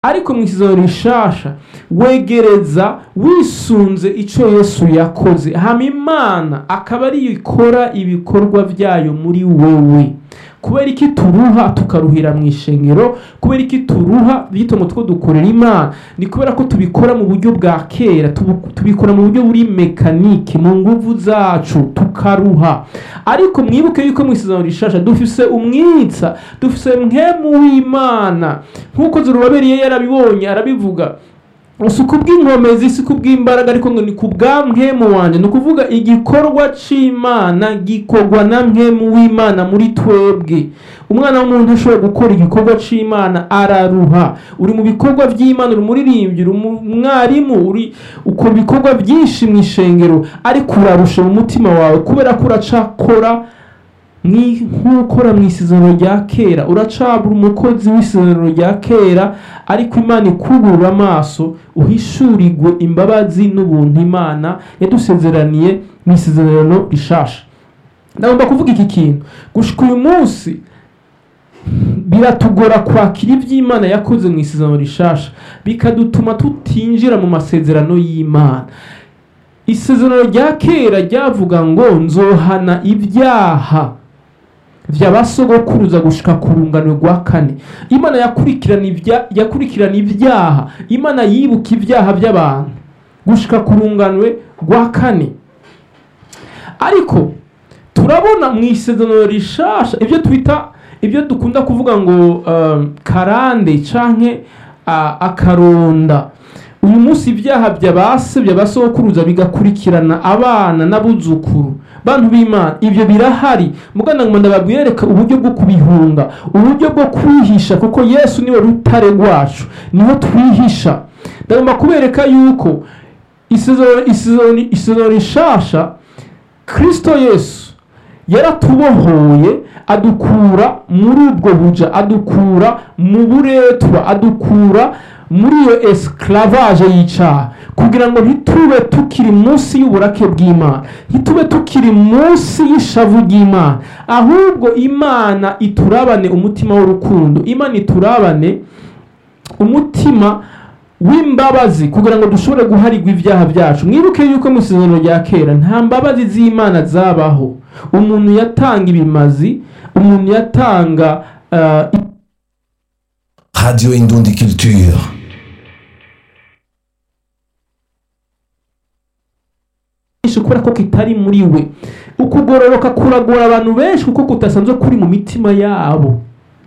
ariko mu isezerano rishasha wegereza wisunze icyo yesu yakoze hama imana akaba ariyo ikora ibikorwa byayo muri wowe kubera iki turuha tukaruhira mu ishengero kubera iki turuha bito two dukorera imana ni kubera ko tubikora mu buryo bwa kera tubu- tubikora mu buryo buri mekanike mu nguvu zacu tukaruha ariko mwibuke yuko mu isezerano rishasha dufise umwitsa dufise mwemu w'imana nk'uko zerubabeli yarabibonye arabivuga si kubw'inkomezi si kubw'imbaraga ariko ngo ni ku bwa mwemu wanjye ni ukuvuga igikorwa c'imana gikorwa na mwemu w'imana muri twebwe umwana w'umuntu ashobora gukora igikorwa c'imana araruha uri mu bikorwa by'imana uri umuririmbyi uri umwarimu uri ukora ibikorwa byinshi mu ishengero ariko urarusha mu mutima wawe kubera ko uracakora Mwi- nk'ukora mu isezerano rya kera uracabura umukozi w'isezerano rya kera ariko imana ikugurura amaso uhishurirwe imbabazi n'ubuntu imana yadusezeraniye mu isezerano rishasha ndagomba kuvuga iki kintu gushika uyu munsi biratugora kwakira iby'imana yakoze mu isezerano rishasha bikadutuma tutinjira mu masezerano y'imana isezerano rya kera ryavuga ngo nzohana ibyaha by'abasogokuruza gushika ku rungano rwa kane imana yakurikirana ibya- yakurikirana ibyaha imana yibuka ibyaha by'abantu gushika ku runganwe rwa kane ariko turabona mu isezerano rishasha ibyo twita ibyo dukunda kuvuga ngo um, karande canke uh, akaronda uyu munsi ibyaha by'abase by'abasokuruza bigakurikirana abana n'abuzukuru bantu b'imana ibyo birahari mugana ngo ndababwereka uburyo bwo kubihunga uburyo bwo kwihisha kuko yesu niwe rutare rwacu niho twihisha ndagomba kubereka yuko isezerano isezerano- isezerano rishasha kristo yesu yaratubohoye adukura muri ubwo buja adukura mu buretwa adukura muri iyo esclavage y'icaha kugira ngo ntitube tukiri munsi y'uburake bw'imana ntitube tukiri munsi y'ishavu ry'imana ahubwo imana iturabane umutima w'urukundo imana iturabane umutima w'imbabazi kugira ngo dushobore guharirwa ibyaha byacu mwibuke yuko mu isezerano rya kera nta mbabazi z'imana zabaho umuntu yatanga ibimazi umuntu yatanga uh, Radio Indundi Culture. byinshi kubera ko kitari muri we ukugororoka kuragora abantu benshi kuko kudasanzwe kuri mu mitima yabo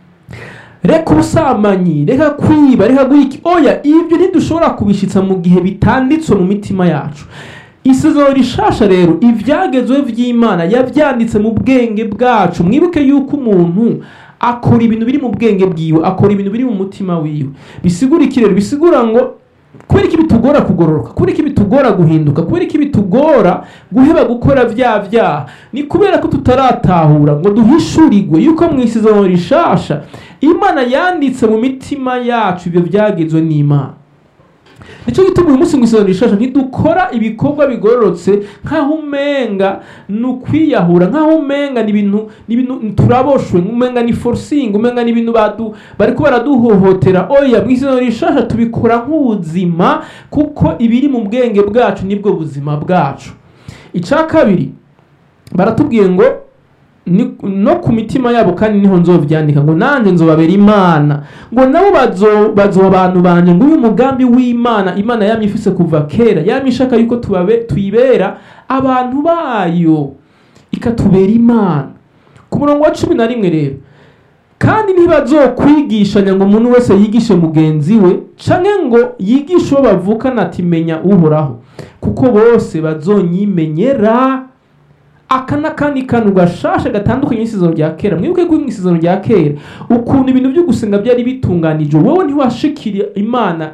reka ubusambanyi reka kwiba reka guha iki oya ibyo ntidushobora kubishitsa mu gihe bitanditswe mu mitima yacu isezerano rishasha rero ibyagezweho by'imana yabyanditse mu bwenge bwacu mwibuke yuko umuntu akora ibintu biri mu bwenge bwiwe akora ibintu biri mu mutima wiwe bisigura iki rero bisigura ngo kubera iki bitugora kugororoka kubera iki bitugora guhinduka kubera iki bitugora guheba gukora bya byaha ni kubera ko tutaratahura ngo duhishurirwe yuko mu isezerano rishasha imana yanditse mu mitima yacu ibyo byagezwe n'imana nicyo gituma uyu munsi mu isezerano rishasha ntidukora ibikorwa bigororotse nk'aho umenga ni ukwiyahura nk'aho umenga ni ibintu ni ibintu turaboshwe umenga ni forcing umenga ni ibintu badu bariko baraduhohotera oya mu isezerano rishasha tubikora nk'ubuzima kuko ibiri mu bwenge bwacu nibwo buzima bwacu icya kabiri baratubwiye ngo ni- no ku mitima yabo kandi niho nzovyandika ngo nanjye nzobabera imana ngo nabo bazo bazoba abantu banje ngo uyu mugambi w'imana imana yamye ifise kuva kera yamye ishaka yuko tubabe tuyibera abantu bayo ikatubera imana ku murongo wa cumi na rimwe rero kandi ntibazokwigishanya ngo umuntu wese yigishe mugenzi we canke ngo yigishe uwo bavukana ati menya uhoraho kuko bose bazonyimenyera aka n'akandi kantu gashasha gatandukanye n'isezerano rya kera mwibuke ko mu isezerano rya kera ukuntu ibintu byo gusenga byari bitunganije wowe ntiwashikira imana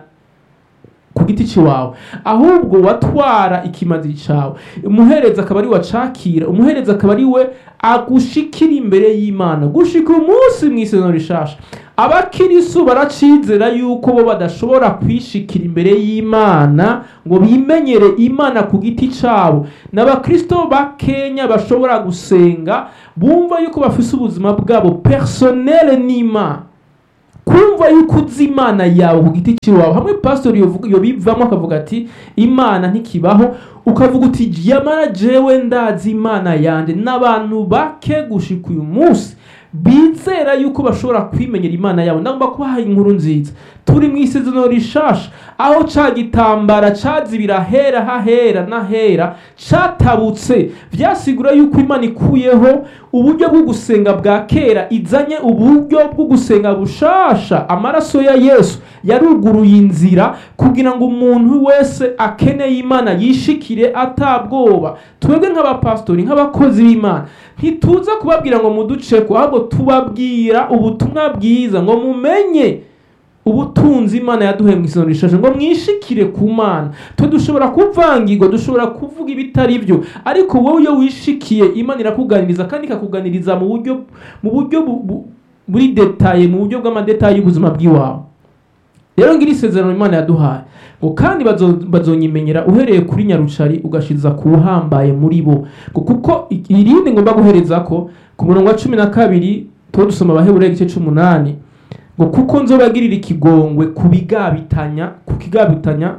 ku giti cyawe ahubwo watwara ikimazi cyawe umuhereza akaba ari we wacakira umuhereza akaba ari we agushikira imbere y'imana gushika umunsi mu isezerano rishasha abakirisu baracizera yuko bo badashobora kwishikira imbere y'imana ngo bimenyere imana ku giti cyabo n'abakristo bakenya bashobora gusenga bumva yuko bafise ubuzima bwabo personnel n'imana kumva yuko uzi imana yawe ku giti cy'iwawe hamwe pasitori yovuga- yobivamo akavuga ati imana ntikibaho ukavuga uti yamara jewe ndazi imana yanjye n'abantu bake gushika uyu munsi bizera yuko bashobora kwimenyera imana yabo ndagomba kubaha inkuru nziza turi mu isezerano rishasha aho ca gitambara cazibira hera hahera n'ahera catabutse vyasigura yuko imana ikuyeho uburyo bwo gusenga bwa kera izanye uburyo bwo gusenga bushasha amaraso ya yesu yaruguruye inzira kugira ngo umuntu wese akeneye imana yishikire atabwoba twebwe nk'abapasitori nk'abakozi b'imana ntituza kubabwira ngo muduceko ahubwo tubabwira ubutumwa bwiza ngo mumenye ubutunzi imana yaduhaye mu isezerano rishashe ngo mwishikire ku mana twe dushobora kuvangirwa dushobora kuvuga ibitari byo ariko wowe iyo wishikiye imana irakuganiriza kandi ikakuganiriza mu buryo mu buryo bu- bu- buri detaye mu buryo bw'amadetaye y'ubuzima bw'iwawe rero ngira isezerano imana yaduhaye ngo kandi bazo- bazonyimenyera uhereye kuri nyarucari ugashiza ku uhambaye muri bo ngo kuko i- irindi ngomba guhereza ko ku murongo wa cumi na kabiri tuba dusoma abaheburayo igice c'umunani ngo kuko nzobagirira ikigongwe ku bigabitanya ku kigabitanya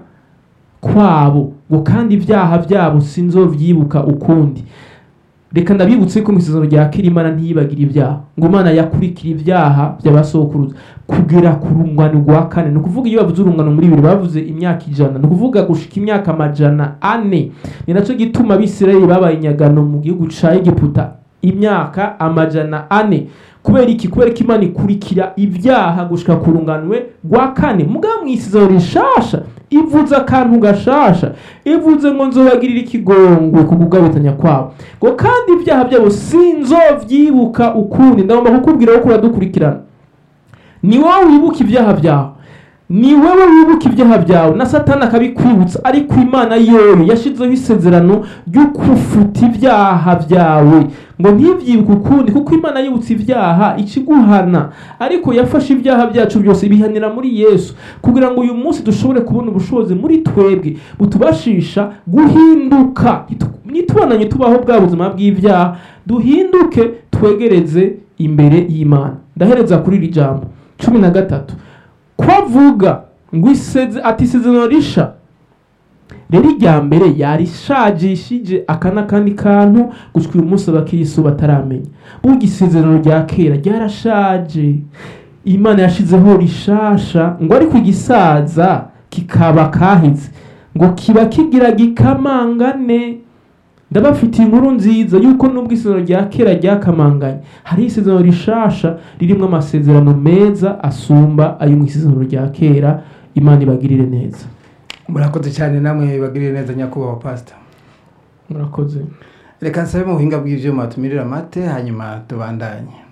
kwabo ngo kandi ibyaha byabo sinzovyibuka ukundi reka ndabibutse ko mu isezerano rya kera imana ntiyibagire ibyaha ngo imana yakurikira ibyaha by'abasokuruza kugera ku rungano rwa kane ni ukuvuga iyo bavuze urungano muri bibiri bavuze imyaka ijana ni ukuvuga gushika imyaka amajana ane ni nacyo gituma abisirayeli babaye inyagano mu gihugu ca egiputa imyaka amajana ane kubera iki kubera ko imana ikurikira ibyaha gushika ku runganwe rwa kane mugabo mu isezerano rishasha ivuze akantu gashasha ivuze ngo nzobagirira ikigongwe ku kugabitanya kwabo ngo kandi ibyaha byabo sinzovyibuka ukundi ndagomba kukubwira ko uradukurikirana ni wowe wibuka ibyaha byawe ni wowe wibuka ibyaha byawe na satani akabikwibutsa ariko imana yoyo yashizeho isezerano ryo kufuta ibyaha byawe ngo ntibyibuke ukundi kuko imana yibutse ibyaha ikiguhana ariko yafashe ibyaha byacu byose ibihanira muri yesu kugira ngo uyu munsi dushobore kubona ubushobozi muri twebwe butubashisha guhinduka nitubonanye tubaho bwa buzima bw'ibyaha duhinduke twegereze imbere y'imana ndahereza kuri iri jambo cumi na gatatu ko avuga ngo iseze ati isezerano risha rero irya mbere yarishagishije aka n'akandi kantu gushika uyu munsi abakirisu bataramenya burya isezerano rya kera ryarashaje imana yashizeho rishasha ngo ariko igisaza kikaba kahize ngo kiba kigira gikamangane ndabafitiye inkuru nziza yuko nubwo isezerano rya kera ryakamanganye hari isezerano rishasha ririmo amasezerano meza asumba ayo mu isezerano rya kera imana ibagirire neza murakoze cyane namwe bagirire neza nyakubahwa pasita murakoze reka nsabe mu buhinga bw'ibyuma tumirire amate hanyuma tubandanye